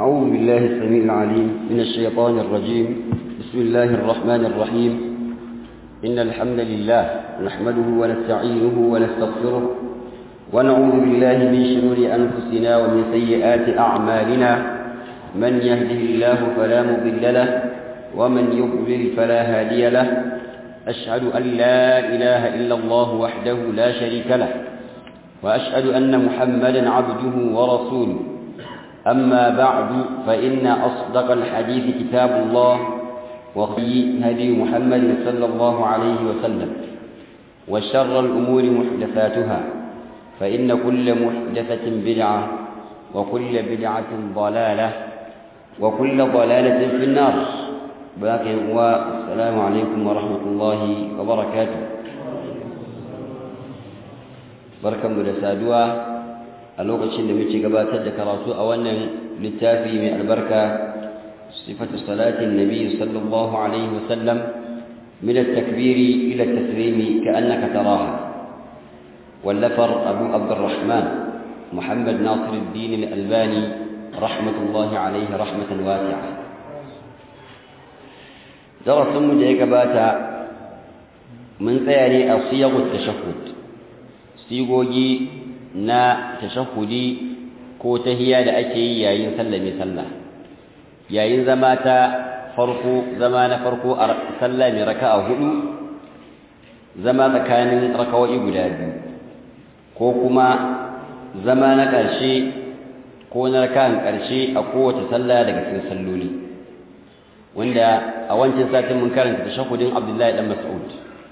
أعوذ بالله السميع العليم من الشيطان الرجيم بسم الله الرحمن الرحيم إن الحمد لله نحمده ونستعينه ونستغفره ونعوذ بالله من شرور أنفسنا ومن سيئات أعمالنا من يهده الله فلا مضل له ومن يضلل فلا هادي له أشهد أن لا إله إلا الله وحده لا شريك له وأشهد أن محمدا عبده ورسوله أما بعد فإن أصدق الحديث كتاب الله وخي هدي محمد صلى الله عليه وسلم وشر الأمور محدثاتها فإن كل محدثة بدعة وكل بدعة ضلالة وكل ضلالة في النار باقي والسلام عليكم ورحمة الله وبركاته barkanmu da saduwa a lokacin da muke gabatar da karatu a wannan littafi mai albarka sifatu salatin nabi sallallahu alaihi wasallam min at-takbir ila at-taslim ka'annaka taraha wallafar abu abdurrahman muhammad nasir ad-din al-albani rahmatullahi alaihi rahmatan wasi'a darasin mu da ya gabata mun tsaya ne a siyagut tashahhud sigogi na tashahudi ko tahiya da ake yi yayin sallame sallah yayin zama ta farko zama na farko a sallah mai raka'a hudu zama tsakanin raka'o'i guda biyu ko kuma zama na ƙarshe ko na raka'an ƙarshe a kowace sallah daga cikin salloli wanda a wancan satin mun karanta tashahudin Abdullahi dan Mas'ud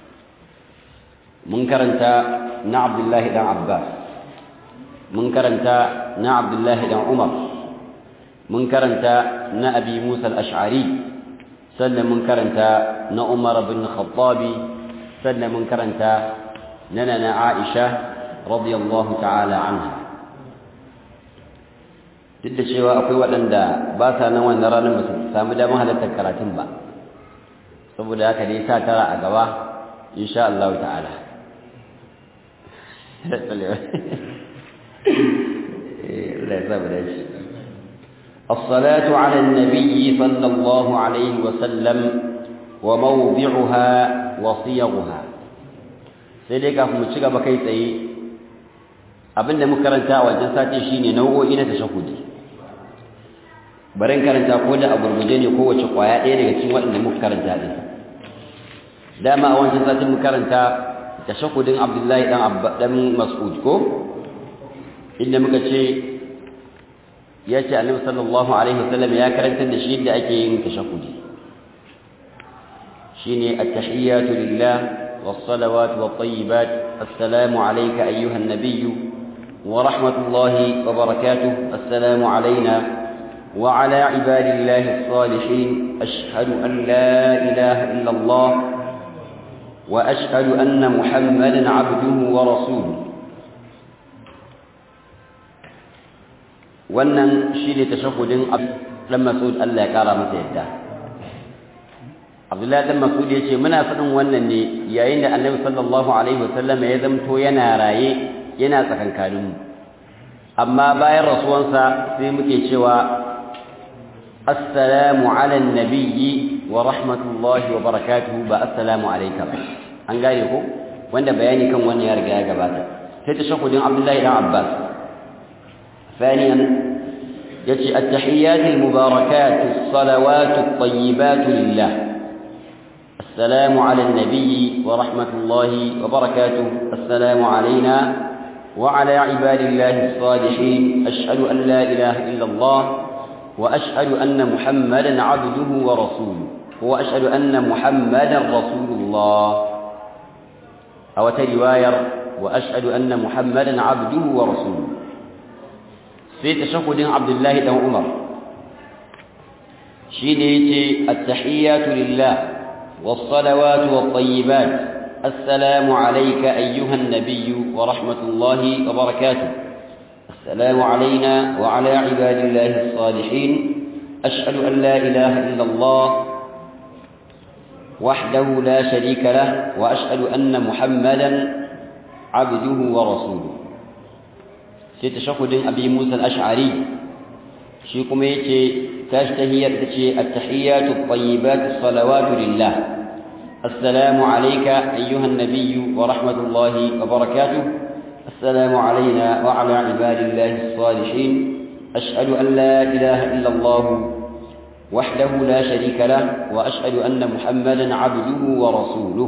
mun karanta na Abdullahi dan Abbas mun karanta na Abdullahi dan Umar mun karanta na Abi Musa al-Ash'ari sannan mun karanta na Umar bin Khattabi sannan mun karanta na Nana Aisha radiyallahu ta'ala anha duk da cewa akwai waɗanda ba sa nan wannan ranar ba su samu damar halartar karatun ba saboda haka dai sa tara a gaba insha Allah ta'ala الصلاة على النبي صلى الله عليه وسلم وموضعها وصيغها سيدي kafin mu ci gaba kai tsaye abinda muka karanta a wajen sati shine nau'o'i na tashahudi barin karanta ko da a gurguje ne kowace kwaya ɗaya daga cikin waɗanda muka karanta din dama a wancan satin muka karanta tashahudin Abdullahi dan Abba dan Mas'ud ko inda muka ce ya ce Annabi sallallahu alaihi wasallam ya karanta da shi yadda ake yin tashahudi shine at-tahiyatu lillah was-salawatu wat-tayyibat assalamu alayka ayyuha an-nabiy wa rahmatullahi wa barakatuh assalamu alayna وعلى عباد الله الصالحين أشهد أن لا إله إلا الله وأشهد أن محمدا عبده ورسوله wannan shi ne tashahudin ɗan masud Allah ya ƙara masa yadda abdullahi ɗan masud ya ce muna faɗin wannan ne yayin da annabi sallallahu alaihi wasallam ya zamto yana raye yana tsakankaninmu amma bayan rasuwansa sai muke cewa assalamu ala nabiyyi wa rahmatullahi wa barakatuhu ba assalamu alayka ba an gane ko wanda bayani kan wannan ya riga ya gabata sai tashahudin abdullahi ɗan abbas ثانيا يجي التحيات المباركات الصلوات الطيبات لله السلام على النبي ورحمة الله وبركاته السلام علينا وعلى عباد الله الصالحين أشهد أن لا إله إلا الله وأشهد أن محمدا عبده ورسوله وأشهد أن محمدا رسول الله أو رواية وأشهد أن محمدا عبده ورسوله في تشهد عبد الله بن عمر شينيتي التحيات لله والصلوات والطيبات السلام عليك أيها النبي ورحمة الله وبركاته السلام علينا وعلى عباد الله الصالحين أشهد أن لا إله إلا الله وحده لا شريك له وأشهد أن محمدا عبده ورسوله sai tashahudin abi musa al-ash'ari shi kuma yace tashi tahiyar tace at-tahiyyatu at-tayyibatu as-salawatu lillah assalamu alayka ayyuha an-nabiy wa rahmatullahi wa barakatuh assalamu alayna wa ala ibadillahi as-salihin ashhadu an la ilaha illa Allah وحده لا شريك له وأشهد أن محمدا عبده ورسوله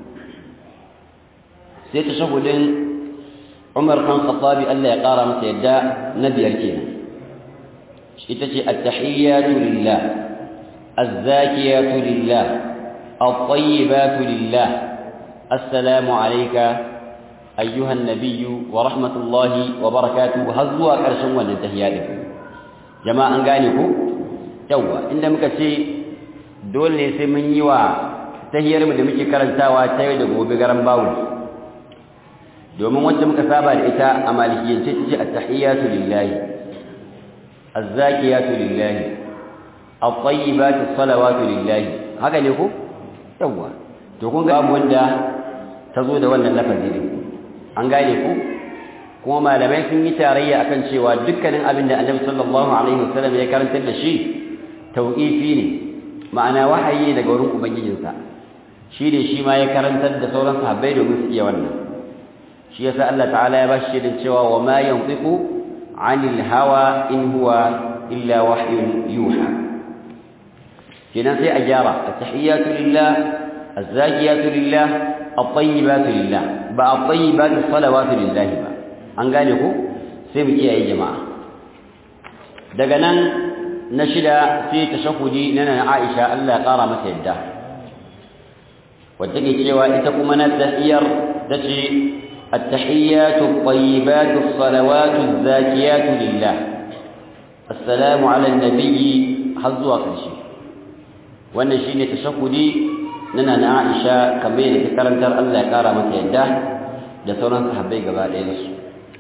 سيتشهد عمر بن الخطاب ألا يقارى متى يدعى نبي الكلمة itace at-tahiyyatu lillah az-zakiyatu lillah at-tayyibatu lillah assalamu alayka ayyuha an-nabiy wa rahmatullahi wa barakatuh har zuwa karshen wannan tahiyya din jama'a an gane ko yawa inda muka ce dole ne sai mun yi wa tahiyyar mu da muke karantawa ta yau da gobe garan bawo domin wacce muka saba da ita a malikiyance ce at-tahiyyatu lillahi الزاكيات لله الطيبات الصلوات لله haka ne ko yawa to kun ga abu wanda tazo da wannan lafazi ne an gane ku kuma malamai sun yi tarayya akan cewa dukkanin abin da Annabi sallallahu alaihi wasallam ya karantar da shi tauqifi ne ma'ana wahayi daga wurin ubangijinsa shi ne shi ma ya karantar da sauran sahabbai domin su iya wannan shi yasa Allah ta'ala ya bashi shaidan cewa wa ma yantiqu عن الهوى إن هو إلا وحي يوحى كنا في أجارة التحيات لله الزاكيات لله الطيبات لله بقى الطيبات الصلوات لله بقى an gane ku sai mu kiyaye jama'a daga nan na shida sai tashahudi na nan Aisha Allah ya kara mata yadda wacce ke cewa ita kuma na tahiyar tace التحيات الطيبات الصلوات الزاكيات لله السلام على النبي حظوا كرشي wannan shine tashahudi nana na Aisha kamar da ta karantar Allah ya kara mata yadda da sauran sahabbai gaba ɗaya da su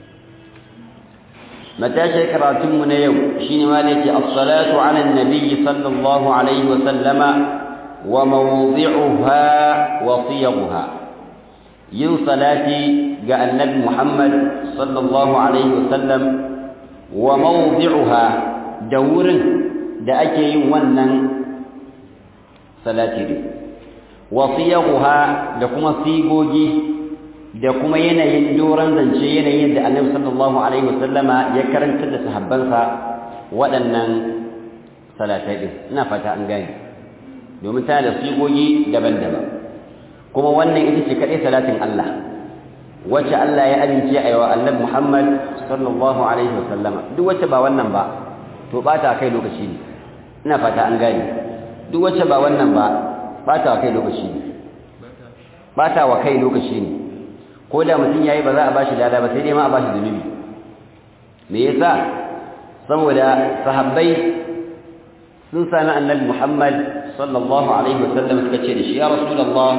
matashi karatun mu na yau shine ma da yake as-salatu ala an-nabi sallallahu alaihi wa sallama wa mawdi'uha wa siyaghuha yin salati ga annabi Muhammad sallallahu alaihi wasallam wa mawdi'uha da wurin da ake yin wannan salati din wa siyaghuha da kuma sigogi da kuma yanayin doran zance yanayin da annabi sallallahu alaihi wasallama ya karanta da sahabbansa waɗannan salatai din ina fata an gane domin tana da sigogi daban-daban kuma wannan ita ce kaɗai salatin Allah wacce Allah ya amince a yawa annabi Muhammad sallallahu alaihi wasallama duk wacce ba wannan ba to bata kai lokaci ne ina fata an gane duk wacce ba wannan ba bata kai lokaci ne bata wa kai lokaci ne ko da mutum yayi ba za a bashi lada ba sai dai ma a bashi zunubi me yasa saboda sahabbai sun sami annabi Muhammad sallallahu alaihi wasallam suka ce da shi ya rasulullah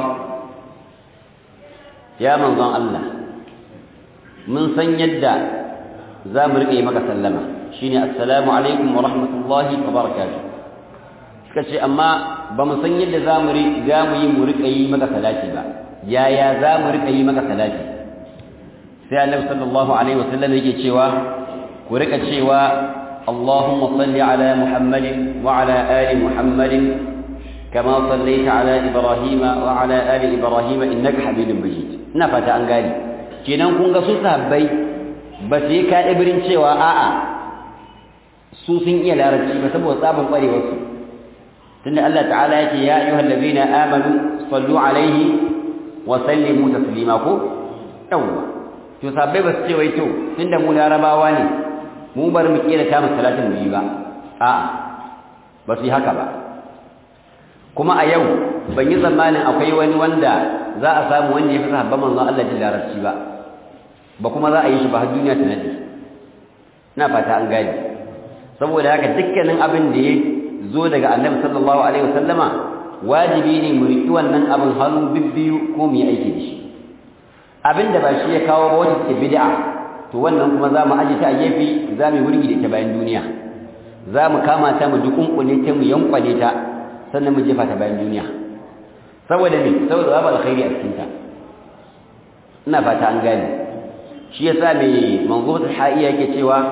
ya manzon Allah mun san yadda za mu riƙe maka sallama shine assalamu alaikum wa rahmatullahi wa barakatuh suka ce amma ba mu san yadda za mu za mu yi mu riƙe yi maka salati ba yaya za mu riƙe yi maka salati sai annabi sallallahu alaihi wasallam yake cewa ku riƙa cewa اللهم صل على محمد وعلى آل محمد كما صليت على إبراهيم وعلى آل إبراهيم إنك حميد مجيد نفت أن قال kenan kun ga su sahabbai ba su yi ka'ibirin cewa a'a su sun iya larabci ba saboda tsabin ƙwarewarsu tunda Allah ta'ala yake ya ayyuhal ladina amanu sallu alaihi wa sallimu taslima ko yawwa to sahabbai ba su ce wai to tunda mu larabawa ne mu bar mu kira ta salatin mu yi ba a'a ba su yi haka ba kuma a yau ban yi tsammanin akwai wani wanda za a samu wanda ya fi sahabban manzon Allah jin larabci ba ba kuma za a yi shi ba har duniya ta nade ina fata an gane saboda haka dukkanin abin da ya zo daga annabi sallallahu alaihi wasallama wajibi ne mu riƙi wannan abin hannu bibbiyu ko mu yi aiki da shi abin da ba shi ya kawo ba wata take bid'a to wannan kuma za mu aje ta a gefe za mu yi wurgi da ita bayan duniya za mu kama ta mu dukunkune ta mu yankwane ta sannan mu jefa ta bayan duniya saboda me saboda babu alkhairi a cikin ta ina fata an gane shi yasa mai manzumatul ha'iya yake cewa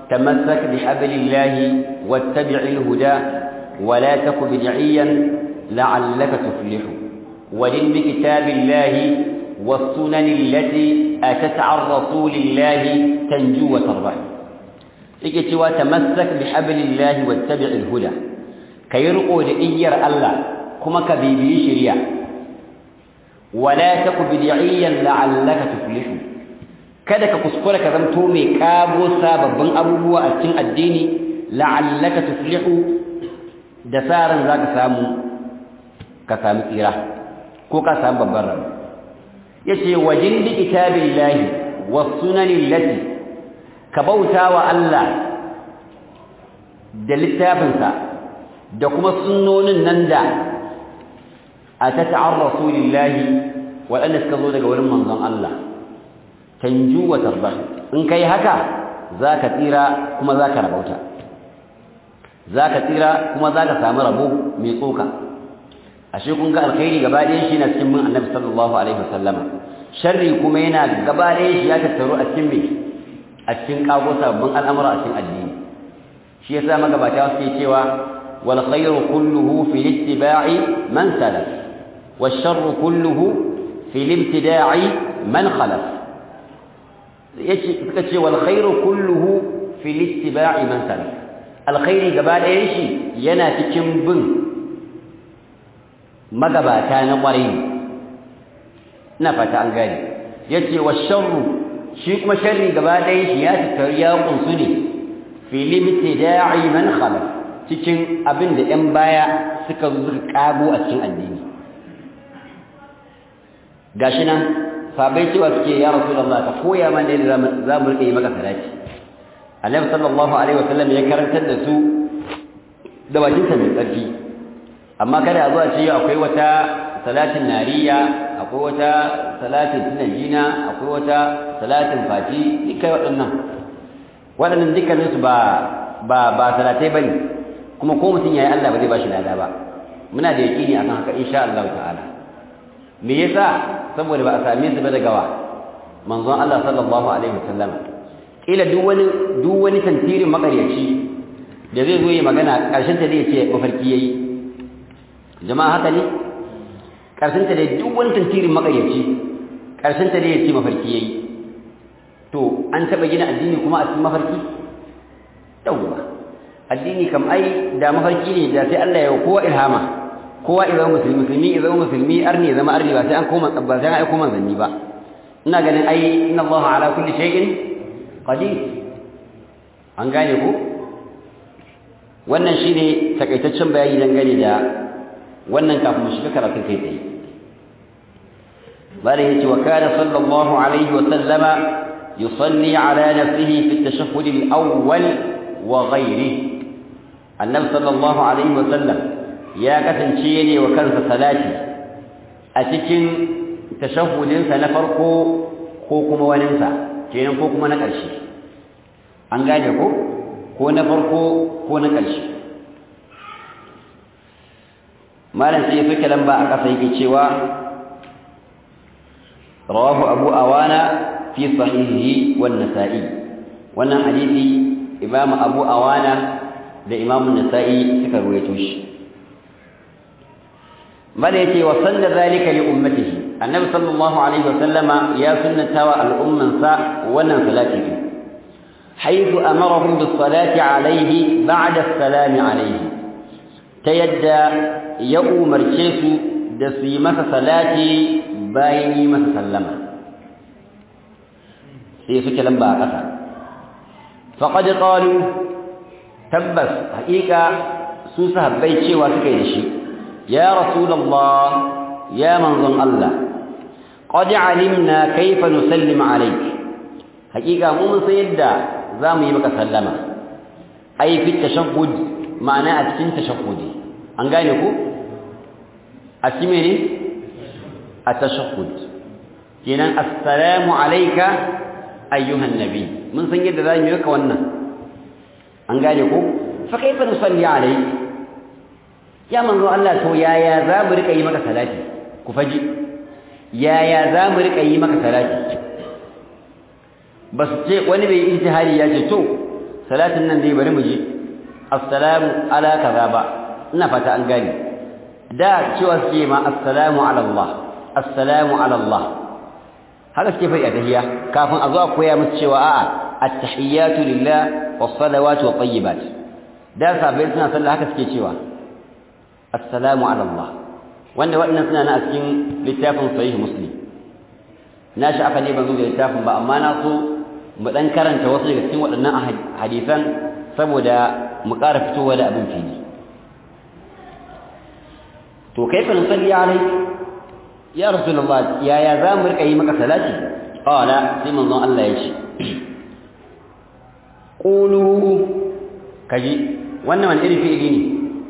تمسك بحبل الله واتبع الهدى ولا تك بدعيا لعلك تفلح ولن بكتاب الله والسنن التي أتت عن رسول الله تنجو وتربح إكتوى تمسك بحبل الله واتبع الهدى كيرقوا لإير الله كما كبيبي شريع ولا تك بدعيا لعلك تفلح kada ka kuskura ka zanto mai kabo sababbin abubuwa a cikin addini la'allaka tuflihu da saran zaka samu ka samu tsira ko ka samu babban rabo yace wajin bi kitabillahi was sunanil lati ka bautawa Allah da littafinsa da kuma sunnonin nan da atata an rasulillahi waɗanda suka zo daga wurin manzon Allah tanju wa tarba in kai haka zaka tsira kuma zaka rabauta zaka tsira kuma zaka samu rabo mai tsoka ashe kun ga alkhairi gaba ɗayan shi na cikin mun annabi sallallahu alaihi wasallama sharri kuma yana gaba ɗayan shi ya tattaru a cikin me a cikin kago sabbin al'amura a cikin addini shi yasa magabata suke cewa wal khairu kulluhu fi ittiba'i man salaf wash sharru kulluhu fi ibtida'i man khalaf yace suka ce wal khairu kulluhu fi ittiba'i man salaf alkhairi gaba ɗayan shi yana cikin bin magabata na ƙwarai ina fata an gane yace wa sharru shi kuma sharri gaba ɗaya shi ya tattaru ya kunsu ne fi libtida'i man khalaf cikin abin da ɗan baya suka zo suka kago a cikin addini gashi nan sabai cewa suke ya rasulullah ka koya mana yadda za mu rike maka salati annabi sallallahu alaihi wasallam ya karantar da su da bakinsa mai tsarki amma kada a zuwa ce akwai wata salatin nariya akwai wata salatin tunajina akwai wata salatin fati duka waɗannan waɗannan dukkanin su ba ba ba salatai bane kuma ko mutum yayi Allah ba zai bashi lada ba muna da yaqini akan haka insha Allah ta'ala me yasa saboda ba a same su ba daga wa manzon Allah sallallahu alaihi wasallam kila duk wani duk wani tantirin makaryaci da zai zo yi magana karshen ta zai ce mafarki yayi jama'a haka ne ƙarshenta da duk wani tantirin maƙayyaci ƙarshenta da ya ce mafarki ya yi to an taɓa gina addini kuma a cikin mafarki yawwa addini kam ai da mafarki ne da sai Allah ya yi kowa ilhama kowa ya zama musulmi musulmi ya zama musulmi arni ya zama arni ba sai an koma ba sai an aiko manzanni ba ina ganin ai inna Allah ala kulli shay'in qadir an gane ko wannan shine takaitaccen bayani dangane da wannan kafin mu shiga karatun kai tsaye bala yace wa kana sallallahu alaihi wa sallama yusalli ala nafsihi fi at-tashahhud al-awwal wa ghayrihi annabi sallallahu alaihi wa sallam ya kasance ne wa kansa salati a cikin tashahhudin sa na farko ko kuma wanin sa kenan ko kuma na ƙarshe an gane ko ko na farko ko na ƙarshe malam sai suke lamba a ƙasa yake cewa rawahu abu awana fi sahihi wan nasa'i wannan hadisi imam abu awana da imam nasa'i suka ruwaito shi mala yace wa sanna zalika li ummatihi annabi sallallahu alaihi wasallama ya sunnata wa al'umman sa wannan salati حيث أمرهم بالصلاة عليه بعد السلام عليه تيدى ya umarce su da su yi masa salati bayan yi masa sallama sai suke lamba a ƙasa faƙaɗi ƙalu tabbas haƙiƙa su sahabbai cewa suka yi da shi ya rasulallah ya manzon Allah qad alimna kaifa nusallim alayk haƙiƙa mu mun san yadda za mu yi maka sallama ai fi tashahhud ma'ana a cikin tashahhudi an gane ku a ci mene a tashahhud kenan assalamu alayka ayyuhan nabi mun san yadda zamu yi maka wannan an gane ku fa kaifa nusalli alayk ya manzo Allah to yaya za mu rika yi maka salati ku faji yaya za mu rika yi maka salati ba su ce wani bai ijtihadi ya ce to salatin nan dai bari mu ji assalamu ala kaza ba ina fata an gane da cewa suke ma assalamu ala Allah assalamu ala Allah haka suke faɗi a tahiyya kafin a zo a koya musu cewa a'a at-tahiyyatu lillah was-salawatu wat-tayyibat da sabai suna sallah haka suke cewa assalamu ala Allah wanda waɗannan suna na a cikin littafin sahih muslim na shi aka ne ban zo da littafin ba amma na so mu dan karanta wasu daga cikin waɗannan hadisan saboda mu ƙara fitowa da abin fili to kaifa nusalli alai ya rasulullah yaya za mu rika yi maka salati qala sai manzon Allah ya ce qulu kaji wannan wani irin fi'ili ne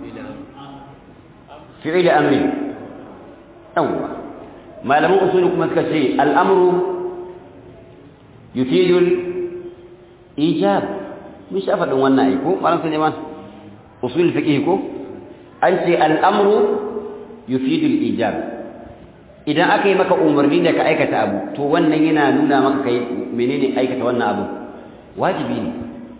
fi'ili amri yawwa malaman usuli kuma suka ce al'amru yufidul ijab mun sha faɗin wannan ai ko malam Suleiman usul fiqh ko an ce al'amru yufidul ijab idan aka yi maka umarni da ka aikata abu to wannan yana nuna maka kai menene aikata wannan abu wajibi ne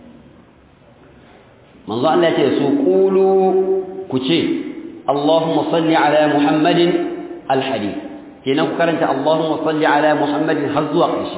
manzo Allah ya ce su qulu ku ce Allahumma salli ala Muhammadin al-hadith kenan ku karanta Allahumma salli ala Muhammadin har zuwa ƙarshe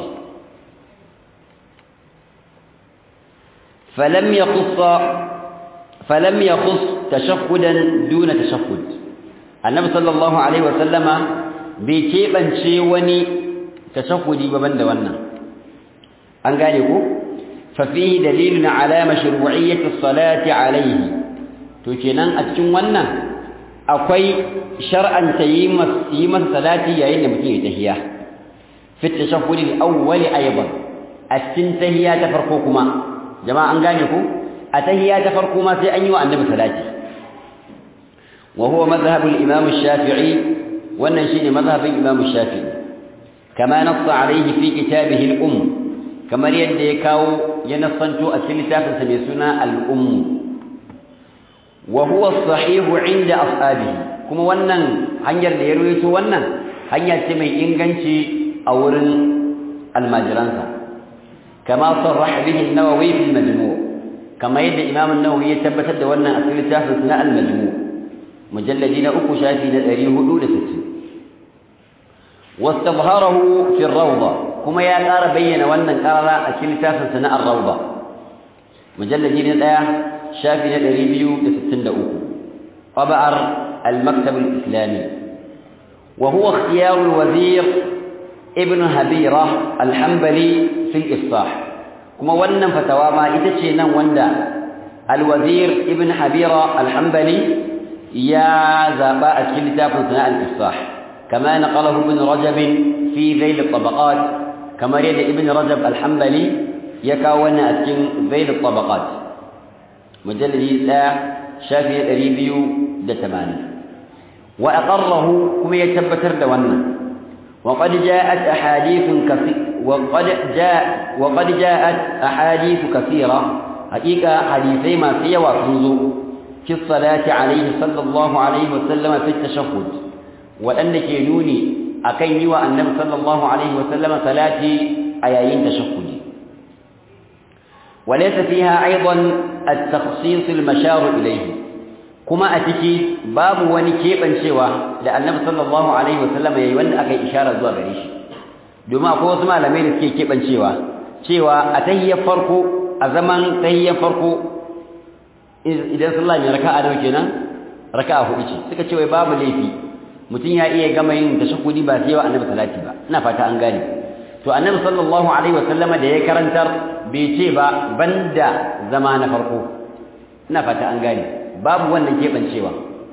falam yakhus falam yakhus tashahhudan duna tashahhud annabi sallallahu alaihi wa sallama bai keɓance wani tashahhudi ba banda wannan an gane ko fa fihi dalilun ala mashru'iyyati as-salati alayhi to kenan a cikin wannan akwai shar'anta yi masa salati yayin da mutum ya tahiya fi tashahhud al-awwal aydan a cikin tahiya ta farko kuma jama'a an gane ku a tahiya ta farko ma sai an yi wa annabi salati wa huwa madhhab al-imam ash-shafi'i wannan shine madhhabin imam ash-shafi'i kama nassa alayhi fi kitabihi al-umm kamar yadda ya kawo ya nassanto a cikin littafinsa mai suna al-umm وهو الصحيح عند أصحابه كما wannan hanyar da ya ruwaito wannan hanya ce mai inganci a wurin almajiransa kama sarrah bihi an-nawawi fi al-majmu' kama yadda imam an-nawawi ya tabbatar da wannan a cikin littafin na al-majmu' mujalladi na uku shafi na 460 wastabharahu fi ar-rawda kuma ya ƙara bayyana wannan ƙarara a cikin littafin na ar-rawda mujalladi na 1 شافي ندري بيو لستن دقوق طبعر المكتب الإسلامي وهو اختيار الوزير ابن هبيرة الحنبلي في الإفصاح كما ونن فتوى ما إتشينا وندا الوزير ابن حبيرة الحنبلي يا زباء كلتا ثناء الإفصاح كما نقله ابن رجب في ذيل الطبقات كما يد ابن رجب الحنبلي يكاون أتكن ذيل الطبقات مجلد لا شافي ريبيو دتماني وأقره كما يتبتر دوانا وقد جاءت أحاديث كثير وقد جاء وقد جاءت أحاديث كثيرة حقيقة حديثي ما في وتنزو في الصلاة عليه صلى الله عليه وسلم في التشهد وأنك ينوني أكيني وأنه صلى الله عليه وسلم صلاتي أيين تشهدي وليس فيها أيضا التخصيص المشار إليه كما أتكي باب ونكيبا سوى لأن النبي صلى الله عليه وسلم يوند أكي إشارة زوا غريش دوما أقول سمع لمن سكي كيبا سوى سوى أتهي فرقو أزمان تهي فرقو إذا صلى الله عليه ركاء دوكينا ركاء هؤلاء suka ce wai babu laifi mutum ya iya gama yin tashahudi ba sai wa annabi salati ba ina fata an gane to annabi sallallahu alaihi wasallama da ya karantar bai ce ba banda zama na farko ina fata an gane babu wannan kebancewa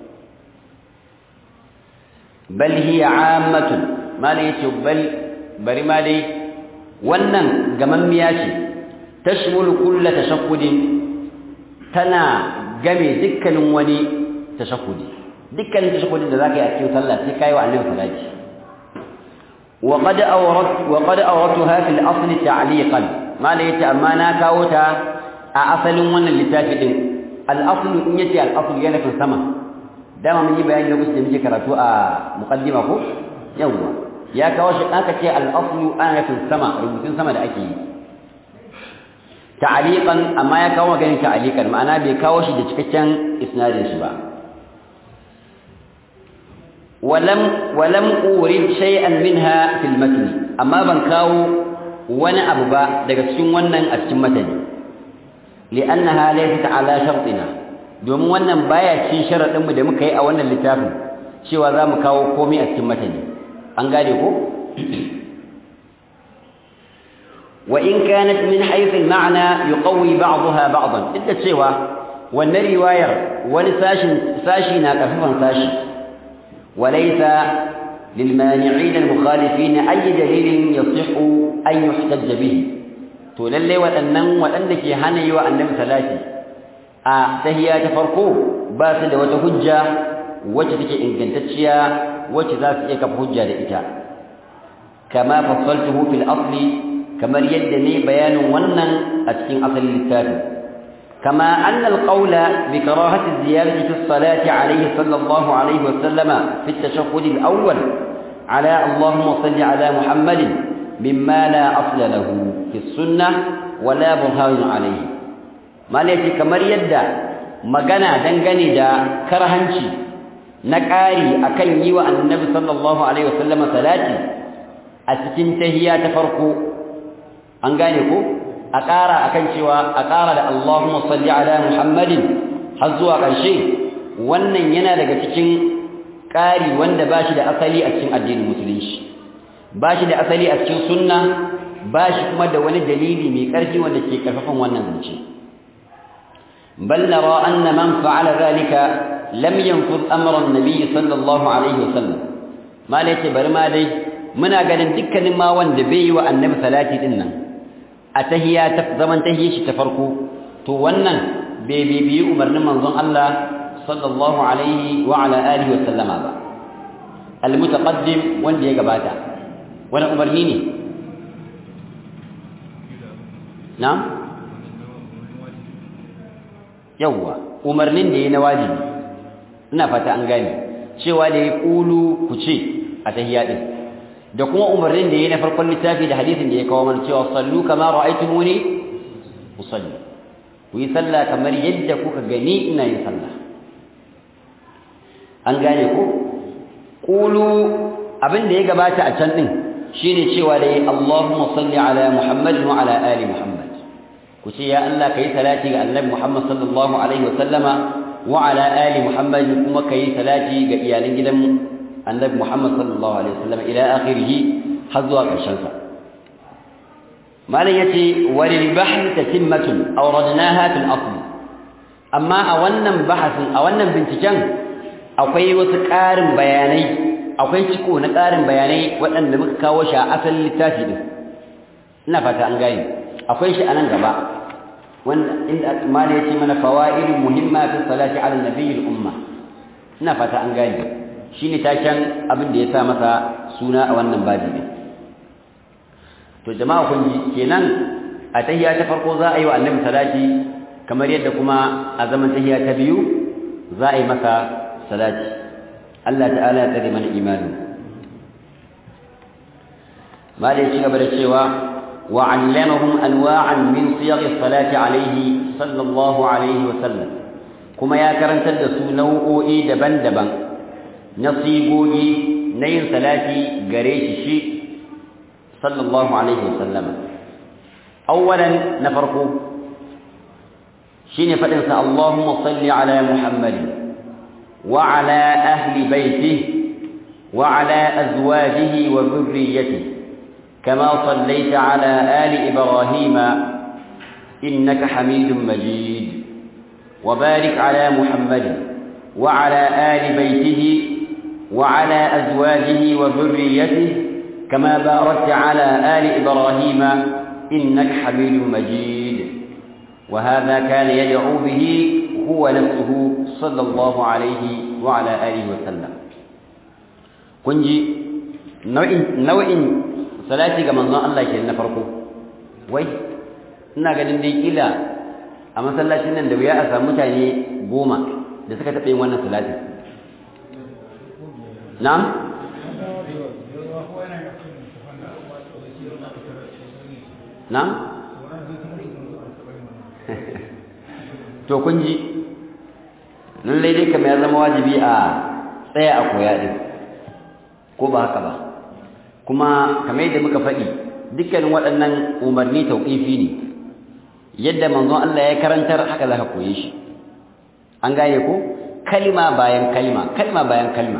bal hiya ammatun mala yace bal bari ma dai wannan gamammiya ce tashmulu kullu tashakkudin tana game dukkanin wani tashakkudi dukkanin tashakkudin da zaka yi a cikin sallah sai kai wa annabi salati وقد أورت وقد أوردتها في الأصل تعليقا ما ليت أمانا كاوتا أصل من اللتافت الأصل إن يتي الأصل يانا في السماء دائما من يبقى أن لقصد مجي كراتو مقدمة يوم يا كواش أنك تي الأصل أنا في السماء ربطين سماء لأكي ta'aliqan amma ya kawo maganin ta'aliqan ma'ana bai kawo shi da cikakken isnadin shi ba ولم ولم أورد شيئا منها في المتن أما بن كاو وانا أببا daga cikin wannan a cikin matani لأنها ليست على شرطنا domin wannan baya cikin sharadin mu da muka yi a wannan littafin cewa za mu kawo komai a cikin matani an gane ko wa in kanat min haythu al-ma'na yuqawi ba'daha ba'dan duk da cewa wannan riwayar wani sashin sashi na kafifan sashi وليس للمانعين المخالفين أي دليل يصح أن يحتج به to lalle waɗannan waɗanda ke hana yi wa annabi salati a tahiyya ta farko ba su da wata hujja wacce take ingantacciya wacce za su iya kafa hujja da ita kama fassaltuhu fil asli kamar yadda ne bayanin wannan a cikin asalin littafi كما أن القول بكراهة الزيادة في الصلاة عليه صلى الله عليه وسلم في التشهد الأول على اللهم صل على محمد مما لا أصل له في السنة ولا برهان عليه ما ليس كمر يدى مغنى دنغني دا كرهنشي نكاري أكن يوى النبي صلى الله عليه وسلم صلاتي أتكن تهيا تفرقوا أنغانيكو a ƙara a kan cewa a ƙara da Allahumma salli ala Muhammadin har zuwa ƙarshe wannan yana daga cikin ƙari wanda ba shi da asali a cikin addinin musulunci ba shi da asali a cikin sunna ba shi kuma da wani dalili mai ƙarfi wanda ke ƙarfafan wannan zance bal nara anna man fa'ala zalika lam yanfuz amra an-nabi sallallahu alaihi wasallam mala yace bari ma dai muna ganin dukkanin ma wanda bai yi wa annabi salati din nan a tahiya ta zaman tahiyya shi ta farko to wannan bai bibiyi umarnin manzon Allah sallallahu alaihi wa ala alihi wa sallama ba almutaqaddim wanda ya gabata wani umarni ne na'am yawwa umarnin da ya na wajibi ina fata an gane cewa da ya kulu ku ce a tahiyya din da kuma umarnin da yayi na farkon littafi da hadisin da ya kawo mana cewa sallu kama ra'aytumuni usalli ku yi sallah kamar yadda kuka gani ina yin sallah an gane ko qulu abin da ya gabata a can din shine cewa da Allahumma salli ala Muhammad wa ala ali Muhammad ku ce ya Allah kai salati ga Annabi Muhammad sallallahu alaihi wa sallama wa ala ali Muhammad kuma kai salati ga iyalan gidan annabi Muhammad sallallahu alaihi wasallam ila akhirih har zuwa ƙarshen sa malam yace walil bahth tatimmatun awradnaha fil asl amma a wannan bahasin a wannan binciken akwai wasu ƙarin bayanai akwai ciko na ƙarin bayanai waɗanda muka kawo shi a asalin littafi din ina fata an gane akwai shi a nan gaba wanda inda malam yace mana fawaidun muhimma fi salati ala nabiyil umma ina fata an gane shi ne taken abin da ya sa masa suna a wannan babi ne to jama'a kun ji kenan a tahiyya ta farko za a yi wa annabi salati kamar yadda kuma a zaman tahiyya ta biyu za a yi masa salati Allah ta'ala ya tsare mana imani malai ci gaba da cewa wa 'allamahum anwa'an min siyagh as-salati alayhi sallallahu alaihi wa sallam kuma ya karantar da su nau'o'i daban-daban na sigogi na yin salati gare shi shi sallallahu alaihi wasallama awwalan na farko shine fadin sa Allahumma salli ala Muhammad wa ala ahli baitihi wa ala azwajihi wa dhurriyyatihi kama sallaita ala ali Ibrahim innaka Hamidum Majid وبارك على محمد وعلى آل بيته وعلى أزواجه وذريته كما باركت على آل إبراهيم إنك حميد مجيد وهذا كان يدعو به هو نفسه صلى الله عليه وعلى آله وسلم كنجي نوع نوع صلاتي كما الله كنا فرقه وي ina ganin dai kila a masallacin nan da wuya a samu mutane goma da suka taɓa yin wannan salatin na'am na'am to kun ji lallai dai kamar ya zama wajibi a tsaya a koya din ko ba haka ba kuma kamar yadda muka faɗi dukkanin waɗannan umarni tauƙifi ne yadda manzon Allah ya karantar haka za ka koye shi an gane ko kalma bayan kalma kalma bayan kalma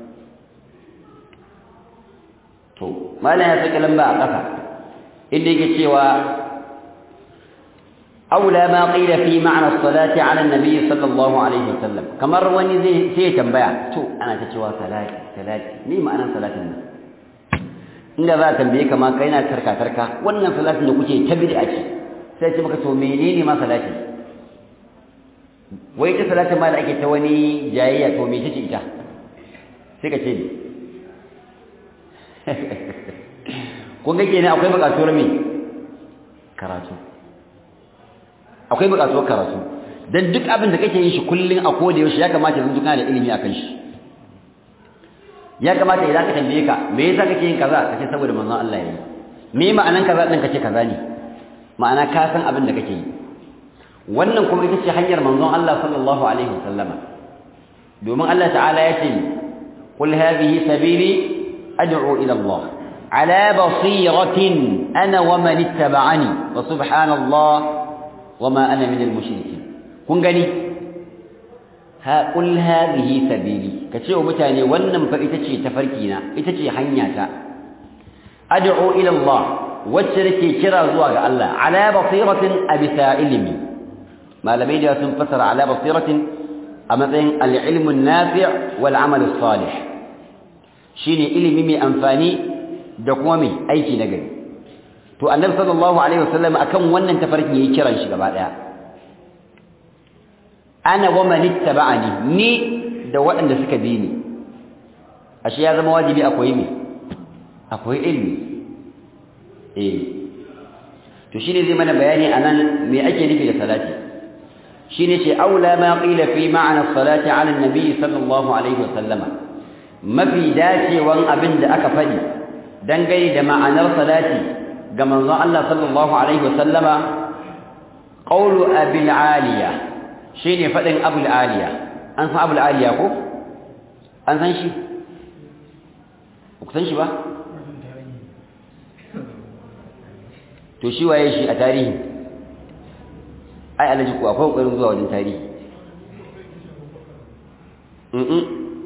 to malam ya saka lamba a ƙasa inda yake cewa أولى ما قيل في معنى الصلاة على النبي صلى الله عليه وسلم كمر وني زي سي تنبيع تو أنا تتشوى صلاة صلاة مي معنى صلاة النبي إن ذا تنبيه كما كينا تركا تركا وانا صلاة نكوشي تبدي أجي سيتي مكا تومينيني ما صلاتي ويتا صلاة ما لأكي تواني جاية تومي تشي إتا سيكا تشيني kun ga kenan akwai bukatuwar me karatu akwai buƙatuwar karatu dan duk abin da kake yin shi kullun a koda yaushe ya kamata yanzu kana da ilimi akan shi ya kamata idan ka tambaye ka me yasa kake yin kaza kace saboda manzon Allah yayi me ma'anan kaza din kace kaza ne ma'ana ka san abin da kake yi wannan kuma ita ce hanyar manzon Allah sallallahu alaihi wasallama domin Allah ta'ala ya ce qul hadhihi sabili ad'u ila Allah ala basiratin ana wa man ittaba'ani wa subhanallah وما أنا من المشركين kun gani ha qul hadhihi sabili kace wa mutane wannan fa ita ce tafarki na ita ce hanya ta ad'u ila Allah wacce nake kira zuwa ga Allah ala basiratin abisa ilmi malamai da sun fasara ala basiratin a matsayin al-ilm an-nafi' wal amal as-salih shine ilimi mai amfani da kuma mai aiki na gari to annabi sallallahu alaihi wasallam akan wannan tafarkin yayi kiran shi gaba daya ana wa man ittaba'ani ni da waɗanda suka bi ni ashe ya zama wajibi akwai me akwai ilmi eh to shine zai mana bayani anan me ake nufi da salati shine ce aula ma qila fi ma'na salati 'ala an-nabi sallallahu alaihi wasallama mafi dacewan abin da aka faɗi dangane da ma'anar salati ga manzon Allah sallallahu alaihi wasallama qawlu abil aliya shine fadin abul aliya an san abul aliya ko an san shi ku san shi ba to shi waye shi a tarihi ai alaji ku akwai kokarin zuwa wajen tarihi mm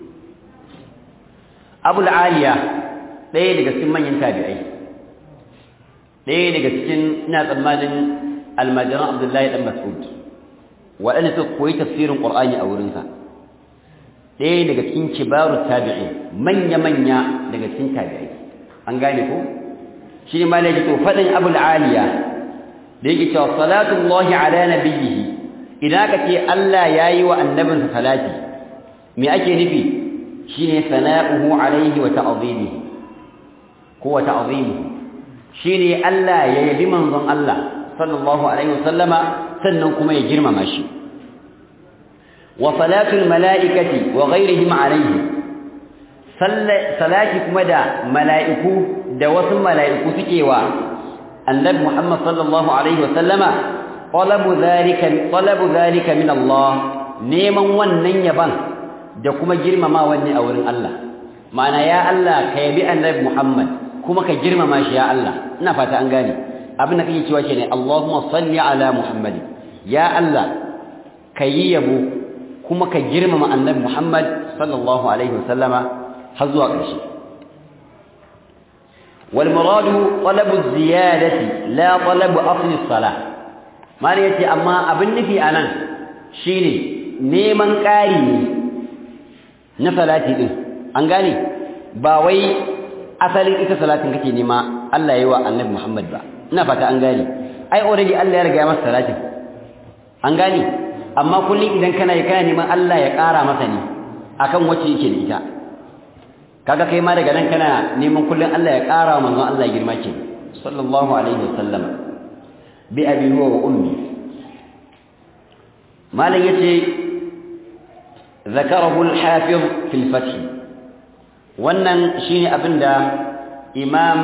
abul aliya ɗaya daga cikin manyan tabi'ai ɗaya daga cikin ina tsammanin almajiran abdullahi ɗan mas'ud waɗanda suka koyi tafsirin ƙur'ani a wurinsa ɗaya daga cikin kibaru tabi'i manya-manya daga cikin tabi'ai an gane ko shi ne malaki to faɗin abul aliya da yake cewa salatullahi ala nabiyyihi idan aka ce Allah ya yi wa annabinsa salati me ake nufi shine sana'uhu alaihi wa ta'zimihi ko wa ta'zimihi shine Allah ya yabi manzon Allah sallallahu alaihi wasallama sannan kuma ya girmama shi wa salatul malaikati wa ghairihim alaihi salati kuma da mala'iku da wasu mala'iku suke wa annabi Muhammad sallallahu alaihi wasallama talabu zalika talabu zalika min Allah neman wannan yaban da kuma girmama wanne a wurin Allah ma'ana ya Allah ka yabi annabi Muhammad kuma ka girmama shi ya Allah ina fata an gane abin da kake cewa shine Allahumma salli ala Muhammad ya Allah ka yi yabo kuma ka girmama annabi Muhammad sallallahu alaihi wasallama har zuwa ƙarshe wal muradu talabu ziyadati la talabu asli salah mali yace amma abin nufi anan shine neman ƙari ne na salati din an gane ba wai asalin ita salatin kake nema Allah yayi wa annabi Muhammad ba ina fata an gane ai already Allah ya riga ya masa salatin an gane amma kullum idan kana yi kana neman Allah ya ƙara masa ne akan wacce yake da ita kaga kai ma daga nan kana neman kullum Allah ya ƙara wa manzon Allah girma ke sallallahu alaihi wasallam bi abi huwa wa ummi malam yace ذكره الحافظ في الفتح wannan shine abinda imam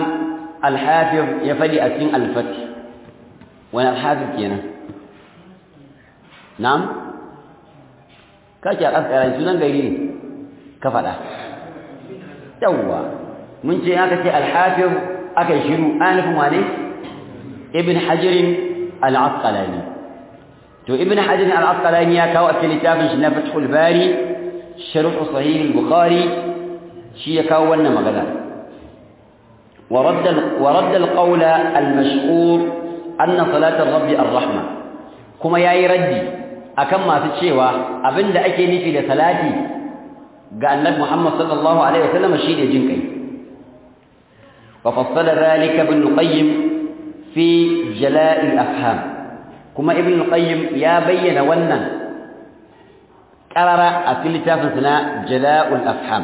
al-hafiz ya fadi a cikin al-fath wani al-hafiz kenan na'am kake al'asqalani sunan gari ne ka faɗa yawwa mun ce aka ce al-hafiz aka shiru anifin wane ibn hajar al-asqalani to ibn hajar al-asqalani ya kawo a cikin littafin shi na fathul bari sharh sahih al-bukhari shi ya kawo wannan magana ورد ورد القول المشهور أن صلاة الرب الرحمة كما ياي ردي akan masu cewa abinda ake nufi da salati ga annabi Muhammad sallallahu alaihi wasallam shine jin kai wa fassala dhalika ibn qayyim fi jala' al-afham kuma ibn qayyim ya bayyana wannan qarara a cikin littafin na jala' al-afham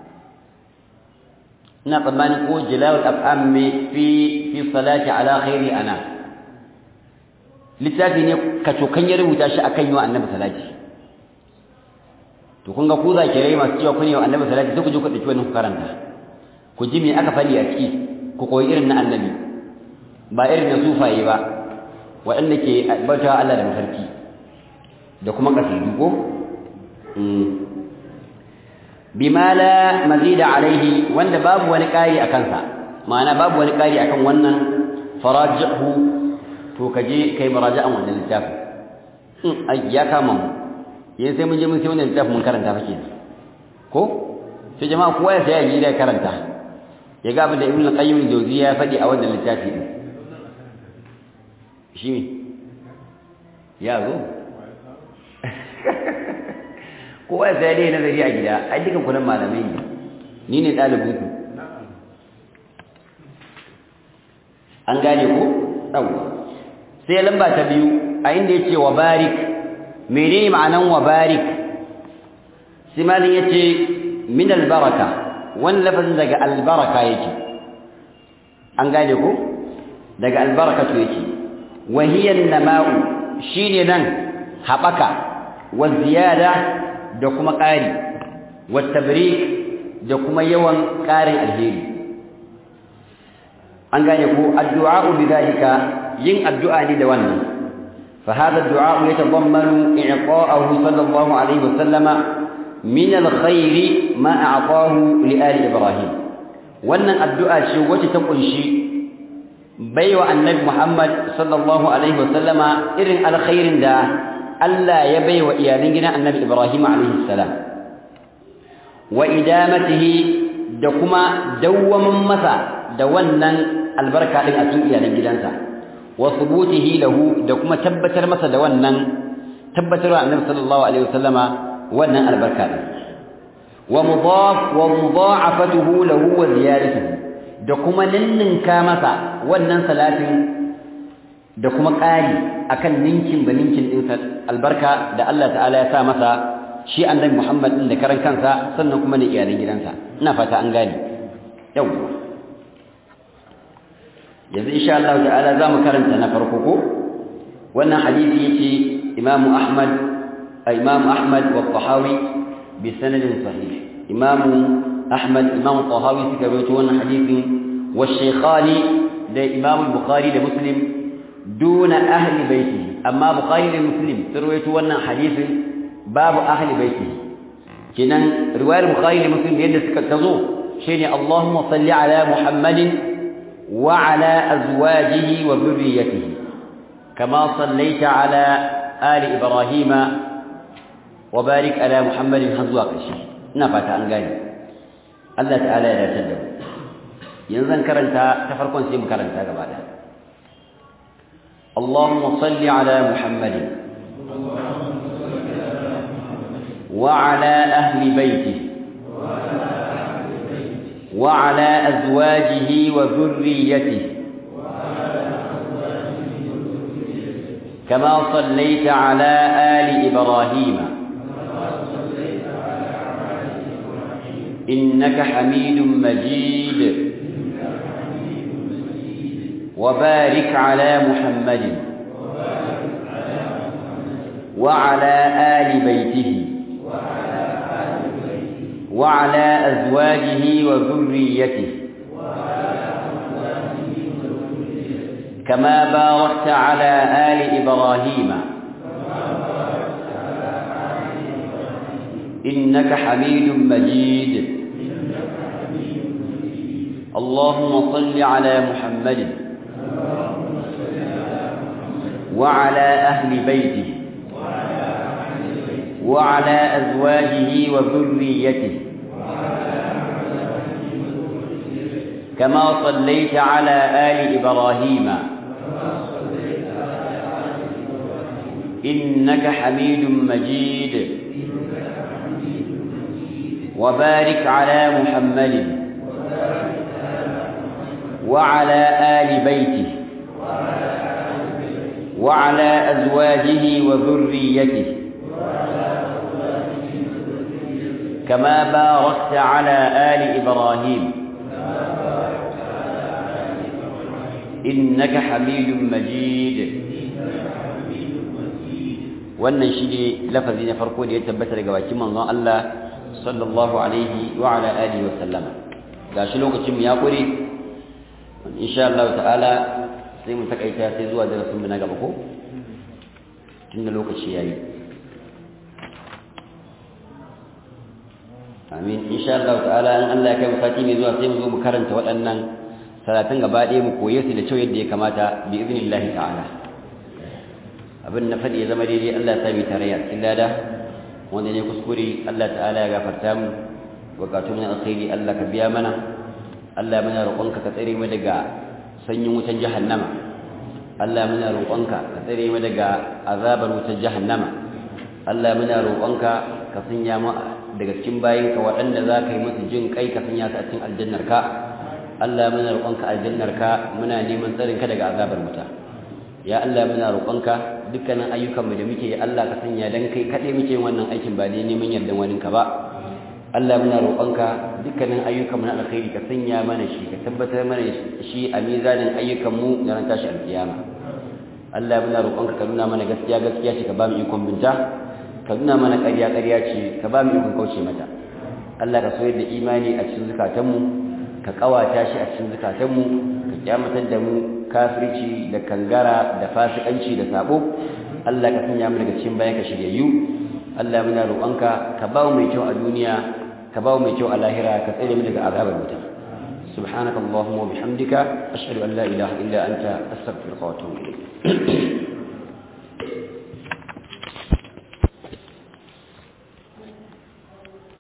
ina tsammanin ko jala' al-afham fi fi salati ala khairi ana littafi ne kacokan ya rubuta shi akan yi wa annabi salati to kun ga ku za ki rai masu cewa kun yi wa annabi salati sai ku je ku ɗauki wannan karanta ku ji me aka faɗi a ciki ku koyi irin na annabi ba irin na sufaye ba waɗanda ke bauta Allah da mafarki da kuma kasidu ko bima la mazida alaihi wanda babu wani ƙari a kansa ma'ana babu wani ƙari akan wannan farajihu to ka je kai muraja'an wannan littafin in ai ya kama mu yayin sai mun je mun sai wannan littafin mun karanta fa kenan ko sai jama'a kowa ya sai ya da karanta ya ga abin da ibnu qayyim al-jawziyya ya faɗi a wannan littafi din shi ne ya zo kowa ya sai dai nazari a gida ai dukan kunan malamai ne ni ne ɗalibin ku an gane ko ɗauwa sai lamba ta biyu a inda yace wa barik menene ma'anan wa barik sai malin yace min albaraka wannan lafazin daga albaraka yake an gane ko daga albarakatu yake wa hiya an-nama'u shine nan habaka wa ziyada da kuma ƙari wa tabrik da kuma yawan ƙarin alheri an gane ko addu'a bidalika yin addu'a ne da wannan fa hada addu'a yatadammanu i'ta'ahu sallallahu alaihi wasallama min alkhairi ma a'tahu li ali ibrahim wannan addu'a ce wacce ta kunshi baiwa annabi muhammad sallallahu alaihi wasallama irin alkhairin da Allah ya baiwa iyalan gidan annabi ibrahim alaihi salam wa idamatihi da kuma dawwamin masa da wannan albarka din a cikin iyalan gidansa wa thubutihi lahu da kuma tabbatar masa da wannan tabbatarwa annabi sallallahu alaihi wasallama wannan albarka din wa mudaf wa mudha'afatuhu lahu wa ziyadatuhu da kuma ninninka masa wannan salatin da kuma ƙari akan ninkin da ninkin din albarka da Allah ta'ala ya sa masa shi annabi Muhammad din da karan kansa sannan kuma da iyalan gidansa ina fata an gane yawwa yanzu insha Allah ta'ala zamu karanta na farko ko wannan hadisi yace Imam Ahmad Imam Ahmad wa Tahawi bi sanadin sahih Imam Ahmad Imam Tahawi suka rawaito wannan hadisin wa Shaykhani da Imam Bukhari da Muslim duna ahli baiti amma Bukhari da Muslim sun rawaito wannan hadisin babu ahli baiti kinan riwayar Bukhari da Muslim yadda suka tazo shine Allahumma salli ala Muhammadin وعلى أزواجه وذريته كما صليت على آل إبراهيم وبارك على محمد هزواق الشيء نفت عن قال الله تعالى لا تدب ينزل كرنتا تفرقون سيم كرنتا قبالا اللهم صل على محمد وعلى أهل بيته وعلى أزواجه وذريته كما صليت على آل إبراهيم إنك حميد مجيد وبارك على محمد وعلى آل بيته وعلى أزواجه وذريته كما باركت على آل إبراهيم إنك حميد مجيد اللهم صل على محمد وعلى أهل بيته وعلى أزواجه وذريته كما صليت على آل إبراهيم إنك حميد مجيد وبارك على محمد وعلى آل بيته وعلى أزواجه وذريته كما باركت على آل إبراهيم إنك حميد مجيد wannan shi ne lafazi na farko da ya tabbata daga bakin manzon Allah sallallahu alaihi wa ala alihi wa sallama gashi lokacin mu ya kure insha Allah ta'ala sai mu takaita sai zuwa darasin mu na gaba ko tunda lokaci yayi amin insha Allah ta'ala in Allah ya kai mu sati mai zuwa sai mu zo mu karanta waɗannan salatin gaba ɗaya mu koye su da kyau yadda ya kamata bi iznillahi ta'ala abin na faɗi ya zama daidai Allah ya sami tarayya cikin lada wanda ne kuskure Allah ta'ala ya gafarta mu bukatun na alkhairi Allah ka biya mana Allah muna roƙonka ka tsare mu daga sanyin wutan jahannama Allah muna roƙonka ka tsare mu daga azabar wutan jahannama Allah muna roƙonka ka sanya mu daga cikin bayinka waɗanda za ka yi musu jin kai ka sanya su a cikin aljannar ka Allah muna roƙonka aljannar ka muna neman tsarin ka daga azabar wuta ya Allah muna roƙonka dukkanin ayyukanmu da muke yi Allah ka sanya dan kai kaɗai muke wannan aikin ba dai neman yardan wani ka ba Allah muna roƙonka dukkanin ayyukanmu na alkhairi ka sanya mana shi ka tabbatar mana shi a mizanin ayyukanmu na ran tashi alkiyama Allah muna roƙonka ka nuna mana gaskiya gaskiya ce ka ba mu ikon binta ka nuna mana ƙarya ƙarya ce ka ba mu ikon kauce mata Allah ka soyar da imani a cikin zukatanmu ka ƙawata shi a cikin zukatanmu ka kyamatar da mu kafirci da kangara da fasikanci da sabo Allah ka sanya mu daga cikin bayan ka shiryayyu Allah muna roƙonka ka ba mu mai kyau a duniya ka ba mu mai kyau a lahira ka tsare mu daga azabar wuta سبحانك اللهم وبحمدك أشهد أن لا إله إلا أنت أستغفرك وأتوب إليك